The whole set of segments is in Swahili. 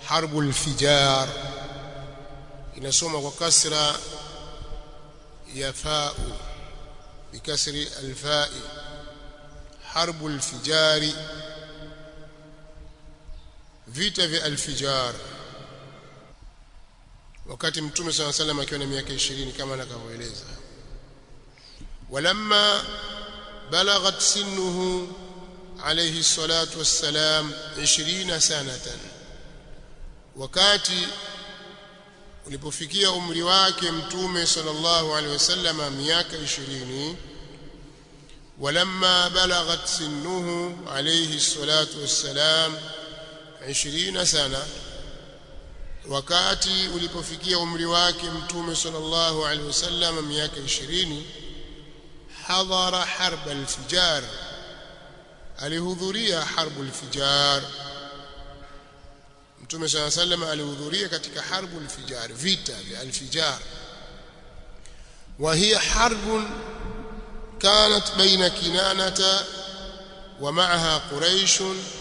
harbul fijar inasoma kwa kasra ya fa'u bikasri alfa'i harbul fijari vita vya alfijar wakati mtume صلى الله عليه وسلم akiwa na miaka 20 kama anavyoeleza walamma balagat sinnuhu alayhi salatu wassalam 20 sanatan wakati ulipofikia umri wake mtume sallallahu alaihi wasallam miaka 20 walamma balagat sinnuhu alayhi salatu wassalam 20 sana wakati ulipofikia umri wake mtume sallallahu alaihi wasallam miaka 20 hadhara harb alfijar alihudhuria harbu alfijar mtume sallallahu alaihi wasallam alihudhuria katika harbu alfijar vita vya alfijar وهي حرب كانت بين كنانة ومعها قريش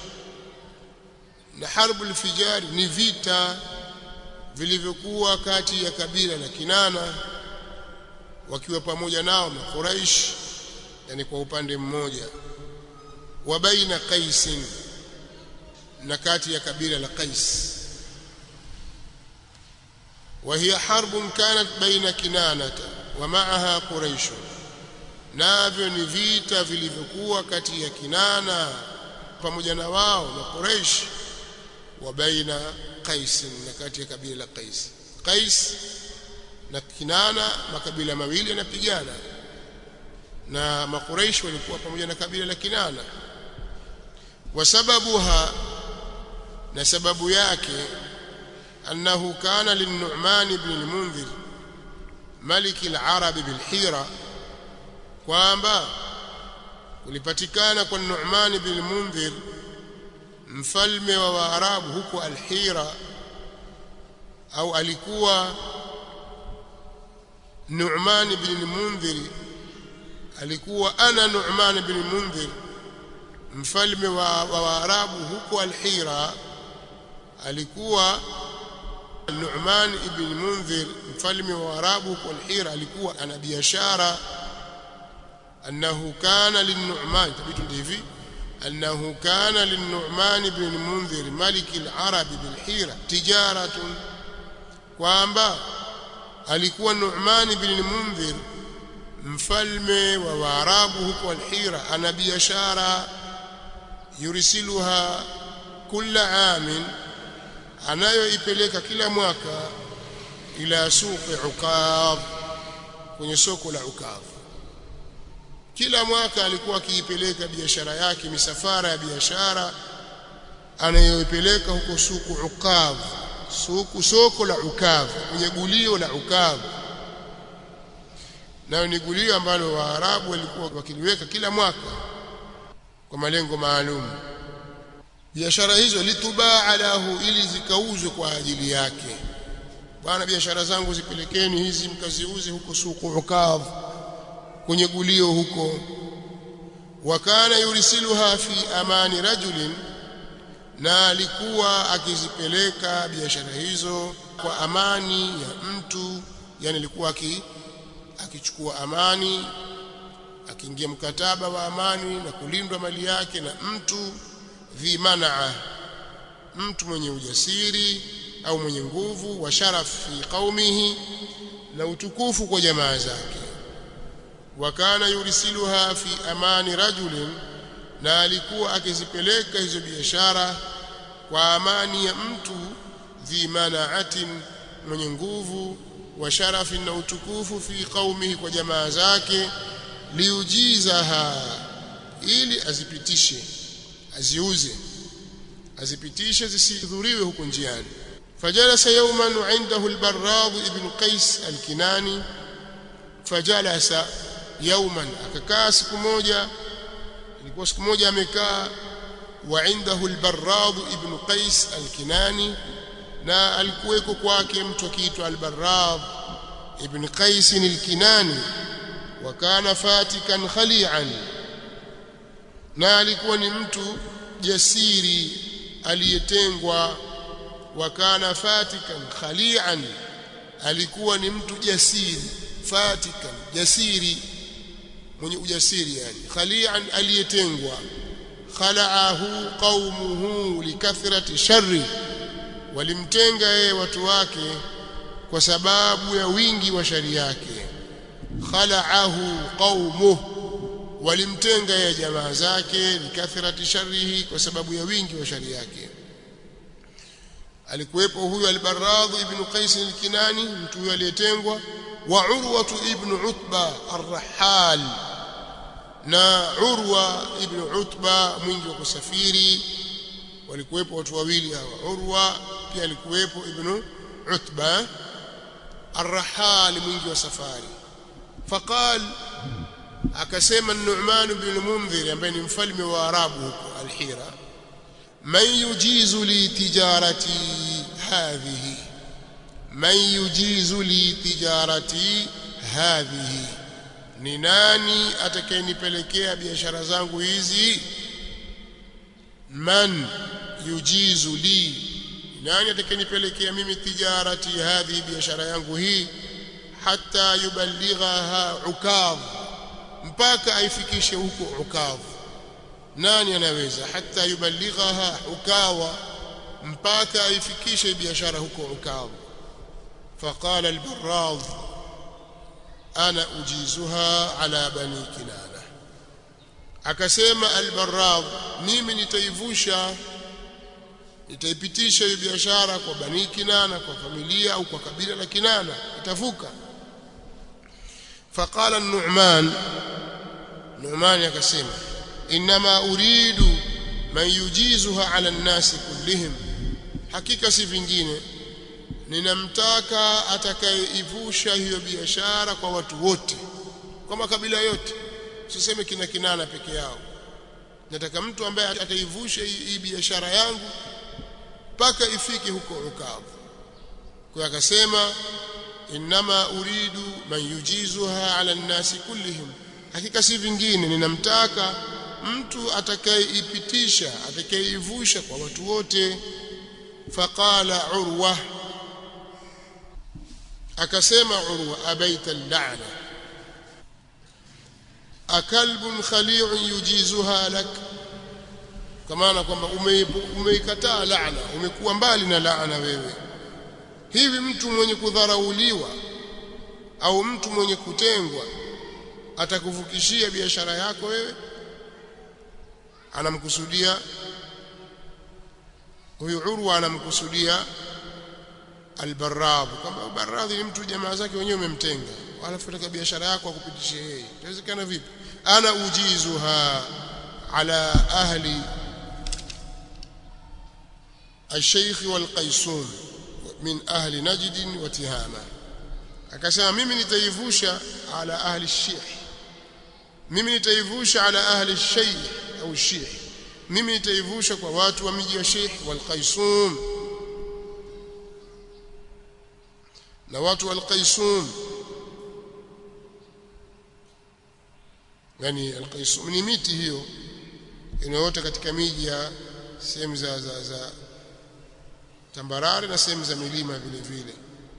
na harbu alfijar ni vita vilivyokuwa kati ya kabila la Kinana wakiwa pamoja nao na Quraish yani kwa upande mmoja wa baina Qais na kati ya kabila la Qais وهي حرب كانت بين كنانة ومعها قريش navyo ni vita vilivyokuwa kati ya Kinana pamoja na wao na Quraish wa baina Qais na kati ya kabila la Qais Qais na Kinana makabila mawili yanapigana na makuraish walikuwa pamoja na kabila la Kinana wasababuha na sababu yake annahu kana lin-Nu'man ibn al-Mundhir malik al-Arab bil-Hira kwamba kulipatikana kwa Nu'man ibn al-Mundhir mfalme wa Waarabu huko al-Hira au alikuwa Nu'man ibn al-Mundhir alikuwa ana Nu'man ibn al-Mundhir mfalme wa Waarabu huko al-Hira alikuwa Nu'man ibn Mundhir mfalme wa Waarabu huko al-Hira alikuwa ana biashara annahu kana lin-Nu'man tabitu hivi أنه كان للنعمان بن المنذر ملك العرب بالحيرة تجارة kwamba alikuwa Nu'man ibn al-Mundhir mfalme wa Waarabu huko al-Hira ana biashara yurisiluha kila amin anayoipeleka kila mwaka ila suqi Ukadh kwenye soko la Ukadh kila mwaka alikuwa akiipeleka biashara yake misafara ya biashara anayoipeleka huko suku Ukadh suku soko la Ukadh kwenye gulio la Ukadh nayo ni gulio ambalo Waarabu walikuwa wakiliweka kila mwaka kwa malengo maalum biashara hizo litubaa lahu ili zikauzwe kwa ajili yake bwana biashara zangu zipelekeni hizi mkaziuze huko suku Ukadh kwenye gulio huko wakana yurisiluha fi amani rajulin na alikuwa akizipeleka biashara hizo kwa amani ya mtu yani alikuwa akichukua amani akiingia mkataba wa amani na kulindwa mali yake na mtu dhimanaa mtu mwenye ujasiri au mwenye nguvu wa sharaf fi qaumihi na utukufu kwa jamaa zake wakana yurisiluha fi amani rajulin na alikuwa akizipeleka hizo biashara kwa amani ya mtu dhi manaatin mwenye nguvu wa sharafin na utukufu fi qaumihi kwa jamaa zake liujizaha ili azipitishe aziuze azipitishe zisidhuriwe huko njiani fajalasa yawman indahu albarrad ibn qais alkinani fajalasa yawman akakaa siku moja ilikuwa siku moja amekaa wa indahu albarrad ibn qais alkinani na alikuweko kwake mtu akiitwa albarrad ibn qais alkinani wa kana fatikan khali'an na alikuwa ni mtu jasiri aliyetengwa wa kana fatikan khali'an alikuwa ni mtu jasiri fatikan jasiri mwenye ujasiri yani khali'an aliyetengwa khala'ahu qaumuhu likathrati sharri walimtenga yeye watu wake kwa sababu ya wingi wa shari yake khala'ahu qaumuhu walimtenga yeye jamaa zake likathrati sharrihi kwa sababu ya wingi wa shari yake alikuwepo huyu al-Barradh ibn Qais al-Kinani mtu huyo aliyetengwa wa Urwa ibn Utba ar-Rahal na Urwa ibn Utba mwingi wa kusafiri walikuwepo watu wawili hawa Urwa pia alikuwepo ibn Utba ar-Rahal mwingi wa safari faqal akasema Nu'man ibn al-Mundhir ambaye ni mfalme wa Arabu huko al-Hira man yujizu li tijarati hadhihi man yujizu li tijarati hadhihi ni nani atakayenipelekea biashara zangu hizi man yujizu li nani atakayenipelekea mimi tijarati hadhihi biashara yangu hii hata yuballighaha ukadh mpaka aifikishe huko ukadh nani anaweza hata yuballighaha ukawa mpaka aifikishe biashara huko ukadh فقال البراض أنا أجيزها على بني كنانة akasema al-Barrad mimi nitaivusha nitaipitisha hiyo biashara kwa bani Kinana kwa familia au kwa kabila la Kinana itavuka faqala an-Nu'man Nu'man akasema inma uridu man yujizuha ala an-nas kullihim hakika si vingine ninamtaka atakayeivusha hiyo biashara kwa watu wote kwa makabila yote usiseme kina kinana peke yao nataka mtu ambaye ataivusha hii biashara yangu mpaka ifike huko ukavu kwa akasema inma uridu man yujizuha ala nnasi kullihim hakika si vingine ninamtaka mtu atakayeipitisha atakayeivusha kwa watu wote faqala urwa akasema urwa abaita al-la'na akalbun khali'un yujizuha lak kama kwamba umeikataa laana umekuwa mbali na laana wewe hivi mtu mwenye kudharauliwa au mtu mwenye kutengwa atakuvukishia biashara yako wewe anamkusudia huyu urwa anamkusudia albarradh kama barradh ni mtu jamaa zake wenyewe umemtenga alafu taka biashara yako akupitishie yeye inawezekana vipi ana ujizuha ala ahli الشيخ والقيسون من أهل نجد وتهامة akasema mimi nitaivusha ala ahli shih mimi nitaivusha ala ahli shaykh au shih mimi nitaivusha kwa watu wa miji ya sheikh wal qaisum na watu wal qaisum yani al qaisum ni miti hiyo inayoota katika miji ya sehemu za, za, za tambarare na sehemu za milima vile vile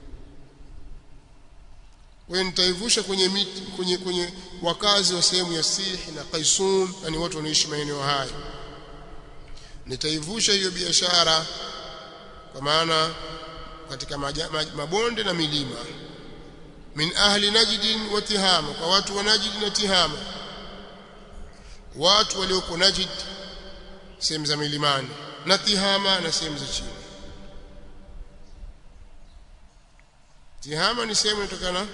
wewe nitaivusha kwenye miti kwenye kwenye wakazi wa sehemu ya Sih na Qaisum yani watu wanaishi maeneo haya nitaivusha hiyo biashara kwa maana katika maja, maj, mabonde na milima min ahli najd wa tihama kwa watu wa najd na tihama watu walioko najd sehemu za milimani na tihama na sehemu za chini tihama ni sehemu inatokana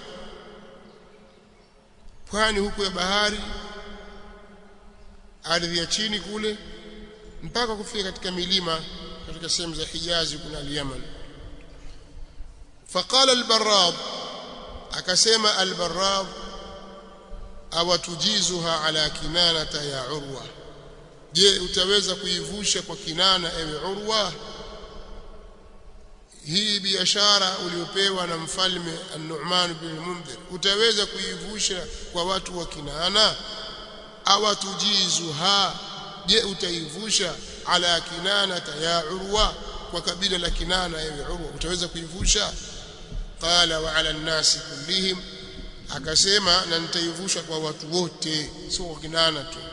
pwani huku ya bahari ardhi ya chini kule mpaka kufika katika milima katika sehemu za Hijazi kuna al-Yaman faqala al-Barrad akasema al-Barrad awatujizuha ala kinanata ya Urwa je utaweza kuivusha kwa kinana ewe Urwa hii biashara uliopewa na mfalme An-Nu'man bin Mundhir utaweza kuivusha kwa watu wa Kinana awatujizuha je utaivusha ala kinana ya urwa kwa kabila la Kinana ewe Urwa utaweza kuivusha qala wa ala nnasi kullihim akasema na nitaivusha kwa watu wote sio kwa Kinana tu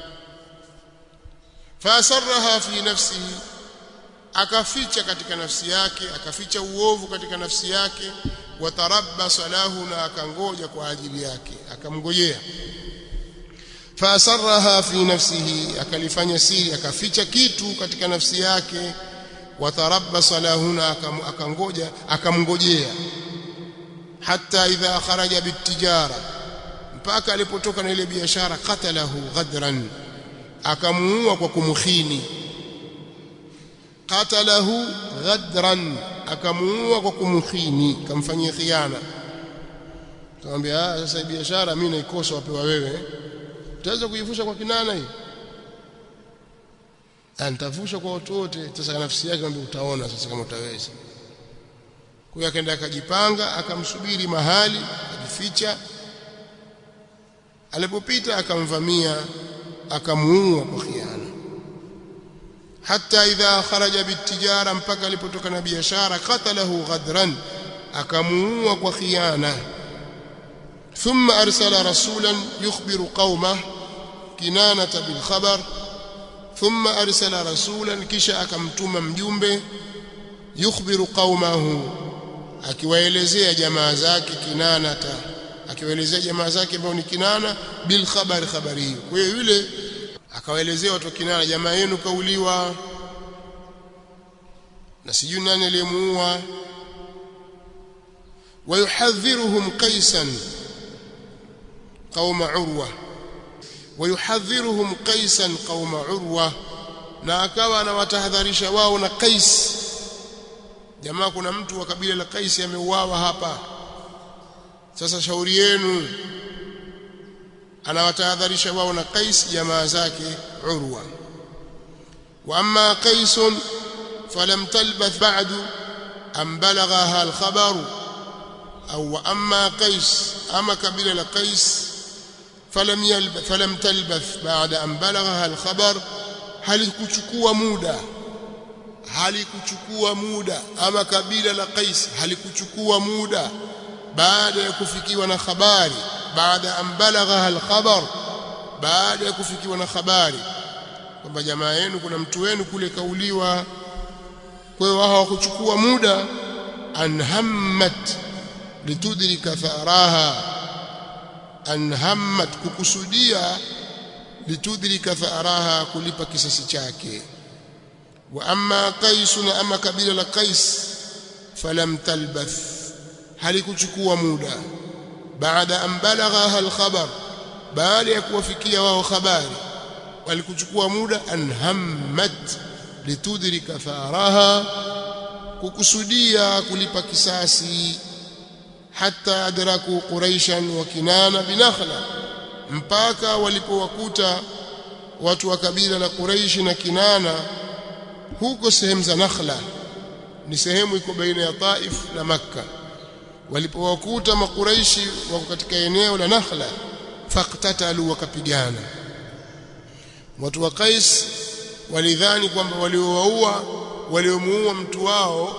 fasarraha fi nafsihi akaficha katika nafsi yake akaficha uovu katika nafsi yake watarabbasa lahu na akangoja kwa ajili yake akamngojea fasarraha fi nafsihi akalifanya siri akaficha kitu katika nafsi yake watarabbasa lahu na akangoja akamngojea hatta idha kharaja bitijara mpaka alipotoka na ile biashara qatalahu ghadran akamuua kwa kumkhini qatalahu ghadran akamuua kwa kumkhini kamfanyia khiana Tukamwambia sasa biashara mimi naikosa wapewa wewe utaweza kuivusha kwa kinana hii nitavusha kwa watu wote sasa nafsi yake kwamba utaona sasa kama utaweza kwa hiyo akaenda akajipanga akamsubiri mahali akajificha alipopita akamvamia akamuua kwa khiana hata idha kharaja bitijara mpaka alipotoka na biashara qatalahu ghadran akamuua kwa khiana ثم أرسل رسولا يخبر قومه كنانة بالخبر ثم أرسل رسولا كشا أكمتم مجumbe يخبر قومه akiwaelezea jamaa zake kinanata akiwaelezea jamaa zake ambao ni kinana bil khabari khabari hiyo kwa hiyo yule akawaelezea watu kinana jamaa yenu kauliwa na sijui nani aliyemuua ويحذرهم قيسا قوم عروة ويحذرهم قيسا قوم عروة na akawa anawatahadharisha wao na Qais jamaa kuna mtu wa kabila la Qais ameuawa hapa sasa shauri yenu anawatahadharisha wao na Qais jamaa zake Urwa wa amma Qais falam talbath ba'du am balaghaha al-khabar au wa amma Qais ama kabila la Qais falam yalbath falam talbath ba'da an balaghaha al-khabar halikuchukua muda halikuchukua muda ama kabila la Qais halikuchukua muda baada ya kufikiwa na habari baada an balagha al-khabar baada ya kufikiwa na habari kwamba jamaa yenu kuna mtu wenu kule kauliwa kwa hiyo wao hawakuchukua muda anhammat litudrika tharaha anhammat kukusudia litudrika tharaha kulipa kisasi chake wa amma qais na ama kabila la qais falam talbath halikuchukua muda baada an balaghaha alkhabar baada ya kuwafikia wao habari walikuchukua muda anhammat litudrika tharaha kukusudia kulipa kisasi hatta adraku quraishan wa kinana binakhla mpaka walipowakuta watu wa kabila la Quraishi na Kinana huko sehemu za Nakhla ni sehemu iko baina ya Taif na Makka walipowakuta makuraishi wako katika eneo la Nakhla faqtatalu wakapigana watu wa Qais walidhani kwamba waliowaua waliomuua mtu wao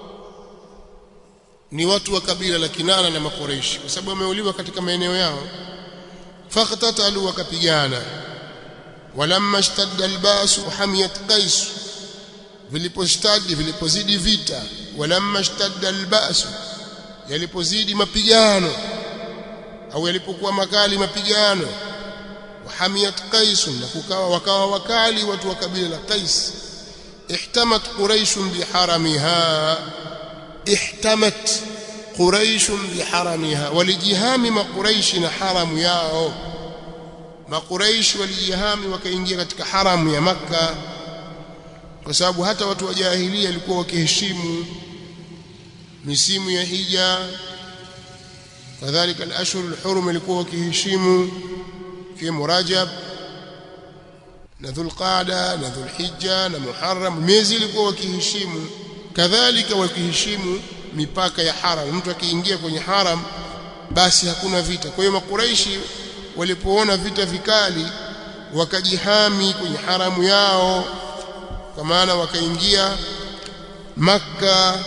ni watu wa kabila la Kinana na makuraishi kwa sababu wameuliwa katika maeneo yao faqtatalu wakapigana walamma ishtadda albasu hamiyat qais vilipostadi vilipozidi vita walamma ishtadda albasu yalipozidi mapigano au yalipokuwa makali mapigano wahamiyat qais na kukawa wakawa wakali watu wa kabila la qais ihtamat quraish biharamiha ihtamat quraish biharamiha walijihami maquraishi na haramu yao maquraishi walijihami wakaingia katika haramu ya makka kwa sababu hata watu wa jahilia walikuwa wakiheshimu misimu ya hija kadhalika al-ashhur al-hurum walikuwa wakiheshimu fi murajab na dhulqaada na dhulhijja na muharram miezi ilikuwa wakiheshimu kadhalika wakiheshimu mipaka ya haram mtu akiingia kwenye haram basi hakuna vita kwa hiyo makuraishi walipoona vita vikali wakajihami kwenye haramu yao kwa maana wakaingia makka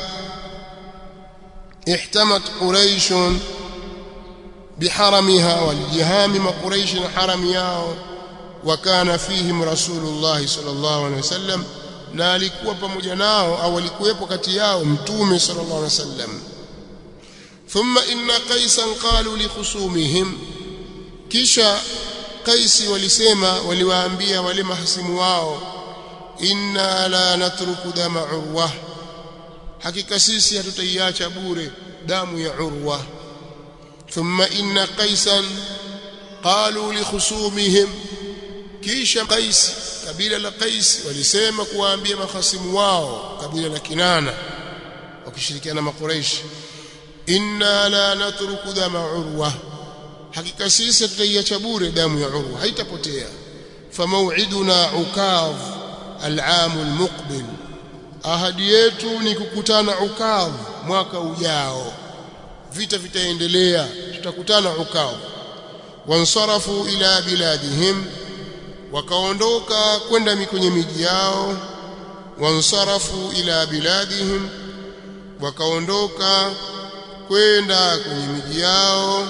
ihtamat quraish biharamiha walijihami maquraish na harami yao wakana fihim rasulullah sallallahu alaihi wasallam na alikuwa pamoja nao au alikuwepo kati yao mtume sallallahu alaihi wasallam thumma inna qaisan qalu li khusumihim kisha qaisi walisema waliwaambia wale mahasimu wao inna la natruku dama urwa hakika sisi hatutaiacha bure damu ya urwa thumma inna qaisan qalu li khusumihim kisha qais kabila la qais walisema kuwaambia mahasimu wao kabila la kinana wakishirikiana na makuraish inna la natruku dama urwa hakika sisi tutaiacha bure damu ya urwa haitapotea famau'iduna ukadh al'am almuqbil ahadi yetu ni kukutana ukadh mwaka ujao vita vitaendelea tutakutana ukadh wansarafu ila biladihim wakaondoka kwenda kwenye miji yao wansarafu ila biladihim wakaondoka kwenda kwenye miji yao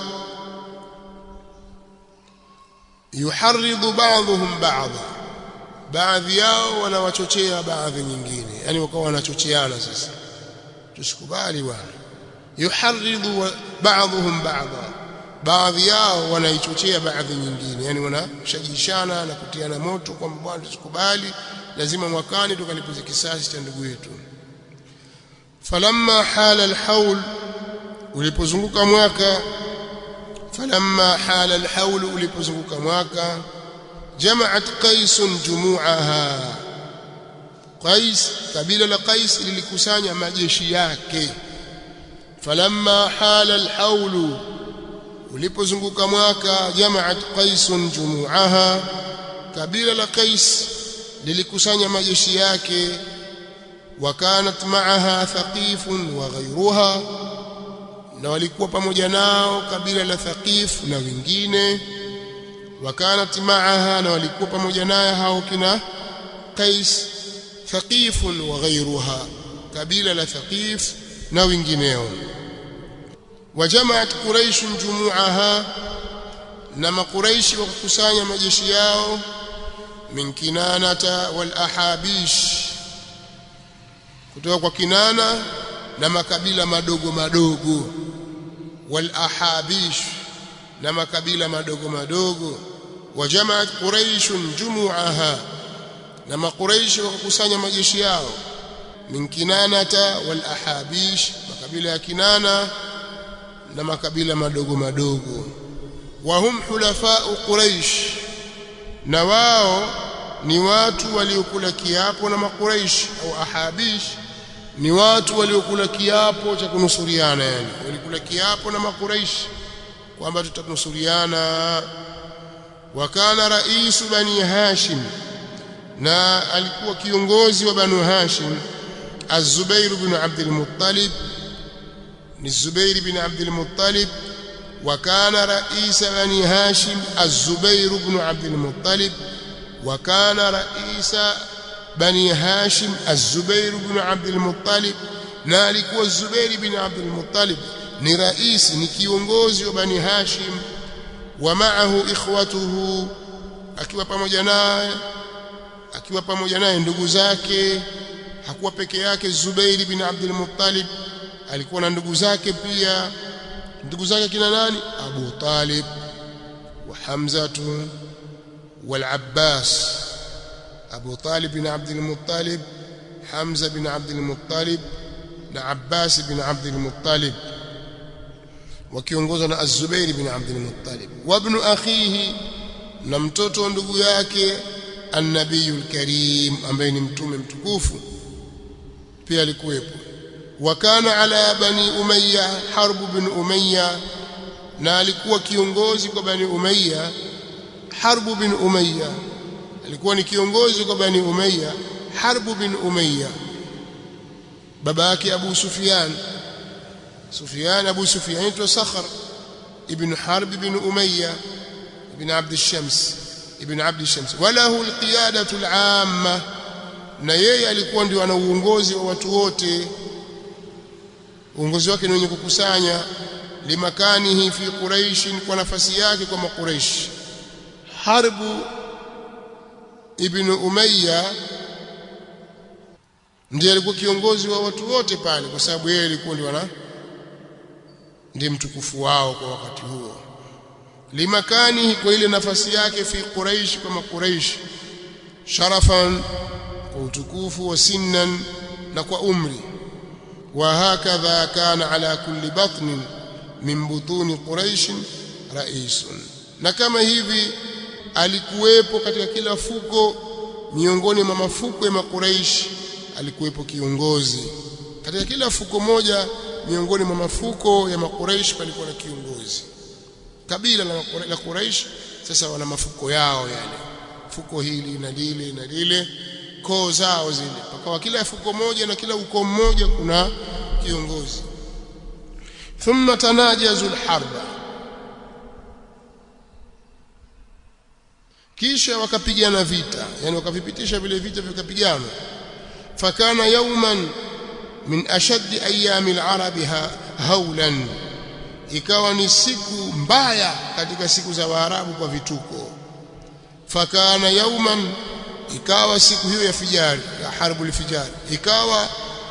yuharridu ba'dhum ba'dha baadhi yao wanawachochea baadhi nyingine yani wakawa wanachocheana sasa tusikubali bwana yuharridu ba'dhum ba'dha baadhi yao wanaichochea baadhi nyingine yani wanashajishana na kutiana moto kwamba bwana tusikubali lazima mwakani tukalipize kisasi cha ndugu yetu falamma hala alhaul ulipozunguka mwaka falamma hala alhaul ulipozunguka mwaka jamaat qais jumuaha qais kabila la qais lilikusanya majeshi yake falamma hala alhaul ulipozunguka mwaka jamaat qais jumuaha kabila la qais lilikusanya majeshi yake wakanat maaha thaqifun wa ghayruha na walikuwa pamoja nao kabila la thaqif na wengine wakanat maaha na walikuwa pamoja naye hao kina qais thaqifun wa ghayruha kabila la thaqif na wengineo wajamaat quraish jumuaha na makuraishi wakakusanya majeshi yao min kinanata wal ahabish kutoka kwa kinana na makabila madogo madogo wal ahabish na makabila madogo madogo wajamaat quraish jumuaha na makuraishi wakakusanya majeshi yao min kinanata wal ahabish makabila ya kinana na makabila madogo madogo wahum hulafau quraish na wao ni watu waliokula kiapo na makuraish au ahabish ni watu waliokula kiapo cha kunusuriana yani walikula kiapo na makuraish kwamba tutanusuriana wakana raisu bani hashim na alikuwa kiongozi wa banu hashim az-zubair ibn abd al-muttalib ni zubair ibn abd al-muttalib وكان رئيس بني هاشم الزبير بن عبد المطلب وكان رئيس بني هاشم الزبير بن عبد المطلب نالك والزبير بن عبد المطلب ni rais ni kiongozi wa bani hashim wa ma'ahu ikhwatuhu akiwa pamoja naye akiwa pamoja naye ndugu zake hakuwa peke yake Zubair bin Abdul Muttalib alikuwa na ndugu zake pia ndugu zake kina nani Abu Talib wa Hamza wal Abbas Abu Talib bin Abdul Muttalib Hamza bin Abdul Muttalib na Abbas bin Abdul Muttalib wakiongozwa na Az-Zubair bin Abdul Muttalib wa ibn akhihi na mtoto wa ndugu yake An-Nabiyul Karim ambaye ni mtume mtukufu pia alikuwepo وكان على بني أمية حرب بن أمية na alikuwa kiongozi kwa bani umayya harbu bin umayya alikuwa ni kiongozi kwa bani umayya harbu bin umayya baba yake abu sufyan sufyan abu sufyan aitwa sakhar ibn harb bin umayya ibn abd الشمس ibn abd الشمس وله القياده العامه na yeye alikuwa ndio ana uongozi wa watu wote uongozi wake ni wenye kukusanya limakanihi fi quraish kwa nafasi yake kwa makuraish harbu ibn umayya ndiye alikuwa kiongozi wa watu wote pale kwa sababu yeye alikuwa ndio ana ndiye mtukufu wao kwa wakati huo limakanihi kwa ile nafasi yake fi quraish kwa makuraish sharafan kwa utukufu wa sinnan na kwa umri wa hakadha kana ala kulli batnin min butuni quraish raisun na kama hivi alikuwepo katika kila fuko miongoni mwa mafuko ya makuraish alikuwepo kiongozi katika kila fuko moja miongoni mwa mafuko ya makuraish palikuwa na kiongozi kabila la, la Quraish sasa wana mafuko yao yale fuko hili na lile na lile koo zao zile pakawa kila fuko moja na kila ukoo mmoja kuna kiongozi thumma tanajazu alharba kisha wakapigana vita yani wakavipitisha vile vita vikapigana fakana yawman min ashaddi ayami alarabi haulan ikawa ni siku mbaya katika siku za Waarabu kwa vituko fakana yauman ikawa siku hiyo ya fijari ya harbu lifijari ikawa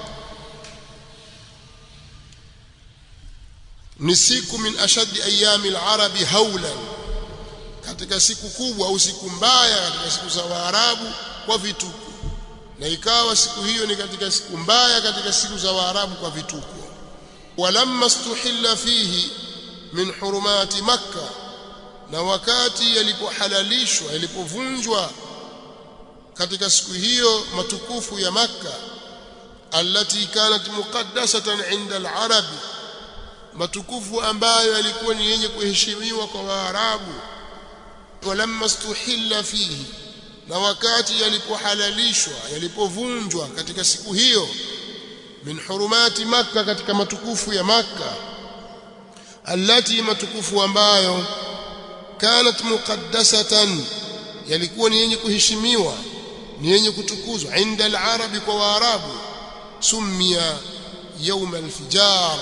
ni siku min ashaddi ayami alarabi haulan katika siku kubwa au siku mbaya katika siku za Waarabu kwa vituko na ikawa siku hiyo ni katika siku mbaya katika siku za Waarabu kwa vituko ولما استحل فيه من حرمات مكة na wakati yalipohalalishwa yalipovunjwa katika siku hiyo matukufu ya makka allati kanat muqaddasatan inda al-arab matukufu ambayo yalikuwa ni yenye kuheshimiwa kwa waarabu walamma stuhilla fihi na wakati yalipohalalishwa yalipovunjwa katika siku hiyo min hurumati makka katika matukufu ya makka allati matukufu ambayo kanat muqaddasatan yalikuwa ni yenye kuheshimiwa ni yenye kutukuzwa inda al-arabi kwa waarabu summiya yawm al-fijar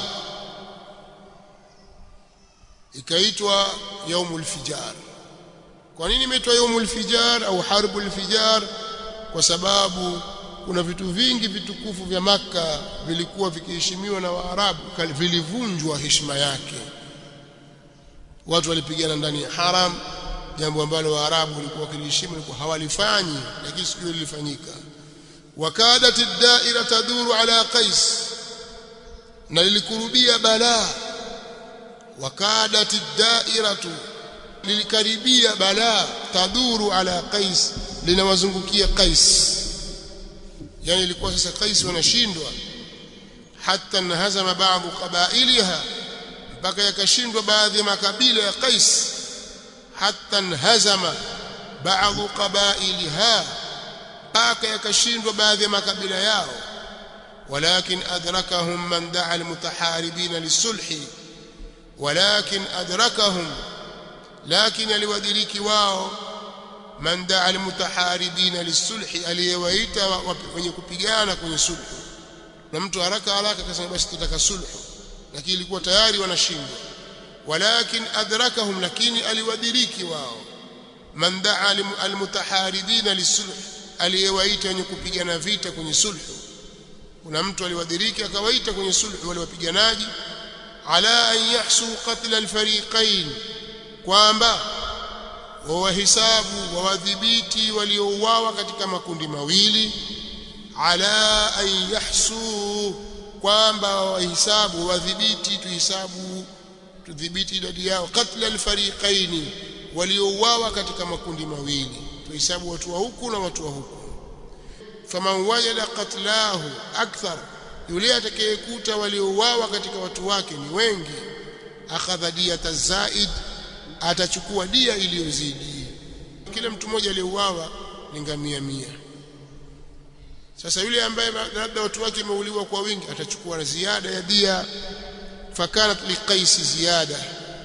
ikaitwa yawm al-fijar kwa nini imeitwa yawm al-fijar au harbu al-fijar kwa sababu kuna vitu vingi vitukufu vya maka vilikuwa vikiheshimiwa na Waarabu vilivunjwa heshima yake watu walipigana ndani ya haram jambo ambalo Waarabu walikuwa wakiliheshimu walikuwa hawalifanyi lakini siku hiyo lilifanyika wakadat ad-da'ira taduru ala qais na lilikurubia balaa wakadat ad-da'iratu lilikaribia balaa taduru ala qais linawazungukia qais yani ilikuwa sasa Qais wanashindwa hata nahazama baadhi qabailiha mpaka yakashindwa baadhi ya makabila ya Qais hata nahazama baadhi qabailiha mpaka yakashindwa baadhi ya makabila yao ولكن أدركهم من دعا المتحاربين للصلح ولكن أدركهم لكن الودريك واو man daa almutaharibina lisulhi aliyewaita wenye kupigana kwenye sulhu na mtu haraka haraka akasema basi tutaka sulhu lakini ilikuwa tayari wanashindwa walakin adrakahum lakini aliwadiriki wao man daa almutaharibina lisulhi aliyewaita wenye kupigana vita kwenye sulhu kuna mtu aliwadiriki akawaita kwenye sulhu wale wapiganaji ala an yahsu qatl alfariqain kwamba wawahisabu wawadhibiti waliouawa katika makundi mawili ala an yahsu kwamba wawahisabu wadhibiti tuhisabu tudhibiti idadi yao katla alfariqaini waliouawa katika makundi mawili tuhisabu watu wa huku na watu wa huku faman wajada qatlahu akthar yule atakayekuta waliouawa katika watu wake ni wengi akhadha diyata zaid atachukua dia iliyozidi kila mtu mmoja aliyeuawa ni ngamia mia sasa yule ambaye labda watu wake wameuliwa kwa wingi atachukua ziada ya dia fakanat liqais ziada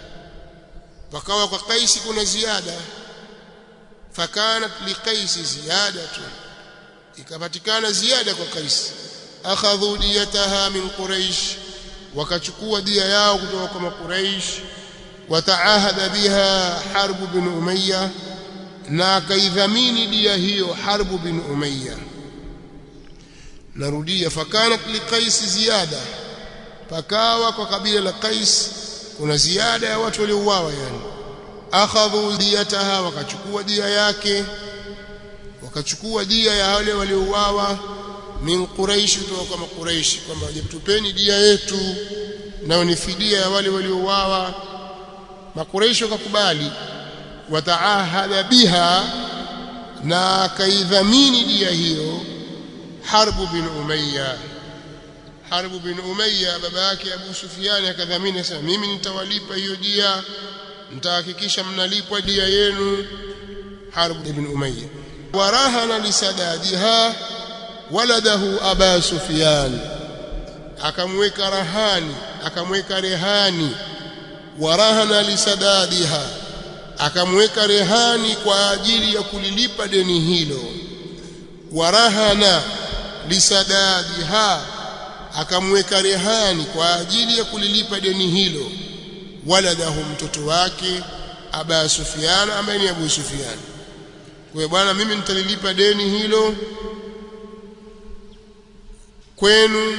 wakawa kwa qaisi kuna ziada fakanat liqais ziyadatu ikapatikana ziada kwa Qais akhadhu diyataha min quraish wakachukua dia yao kutoka kwa quraish wataahada biha harb bin umayya na akaidhamini dia hiyo harb bin umayya narudia fakanat liqais ziyada pakawa kwa kabila la qais kuna ziada ya watu waliouawa yani akhadhu diyataha wakachukua dia yake wakachukua dia ya wale waliouawa min quraish kutoka kwa quraish kwamba tupeni dia yetu nao ni fidia ya wale waliouawa makuraish wakakubali wataahada biha na kaidhamini dia hiyo harbu bin umayya harbu bin umayya baba yake abu sufyan akadhamini akasema mimi nitawalipa hiyo dia nitahakikisha mnalipwa dia yenu harbu ibn umayya warahana lisadadiha waladahu aba sufyan akamweka rahani akamweka rehani warahana lisadadiha akamweka rehani kwa ajili ya kulilipa deni hilo warahana lisadadiha akamweka rehani kwa ajili ya kulilipa deni hilo waladahu mtoto wake aba sufyan ambaye ni abu sufyan kwa bwana mimi nitalilipa deni hilo kwenu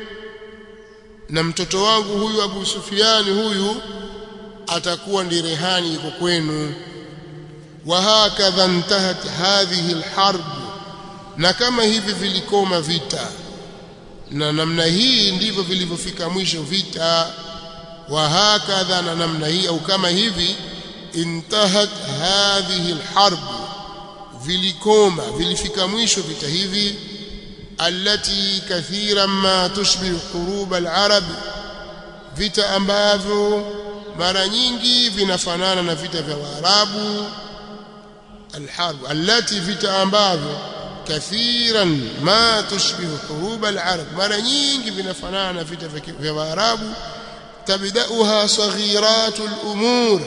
na mtoto wangu huyu Abu Sufiani huyu atakuwa ndi rehani yuko kwenu wa hakadha intahat hadhihi alharb na kama hivi vilikoma vita na namna hii ndivyo vilivyofika mwisho vita wa hakadha na namna hii au kama hivi intahat hadhihi alharb vilikoma vilifika mwisho vita hivi التي كثيرا ما تشبه حروب العرب vita ambavyo mara nyingi vinafanana na vita vya Waarabu alharb allati vita ambavyo kathiran ma tushbihu hurub alarab mara nyingi vinafanana na vita vya Waarabu tabdauha saghiratul umur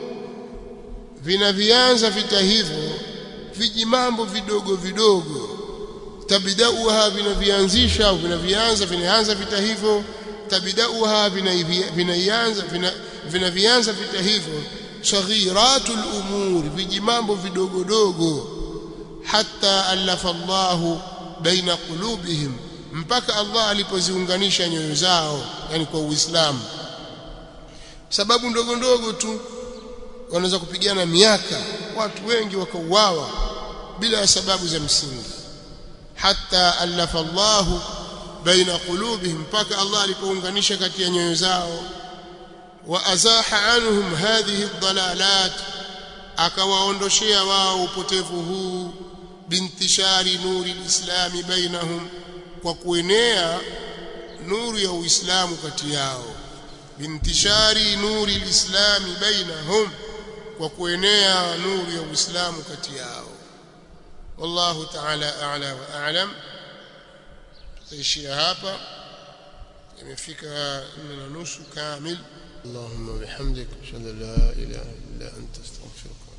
vinavianza vita hivyo vijimambo vidogo vidogo tabdauha vinavianzisha au vinavianza vinaanza vita hivyo tabdauha vinaianza vinavianza vita hivyo saghiratul umur vijimambo vidogo dogo hatta alafa Allah baina qulubihim mpaka Allah alipoziunganisha nyoyo zao yani kwa Uislamu sababu ndogo ndogo tu wanaweza kupigana miaka watu wengi wakauawa bila ya sababu za msingi hatta alafa Allah baina qulubihim mpaka Allah alipounganisha kati ya nyoyo zao wa azaha anhum hadhihi dhalalat akawaondoshea wao upotevu huu bintishari nuri lislami bainahum kwa kuenea nuru ya uislamu kati yao bintishari nuri lislami bainahum kwa kuenea nuru ya uislamu kati yao والله تعالى أعلى وأعلم تيشيا hapa imefika 4 na nusu kamil اللهم وبحمدك اشهد ان لا اله الا انت استغفرك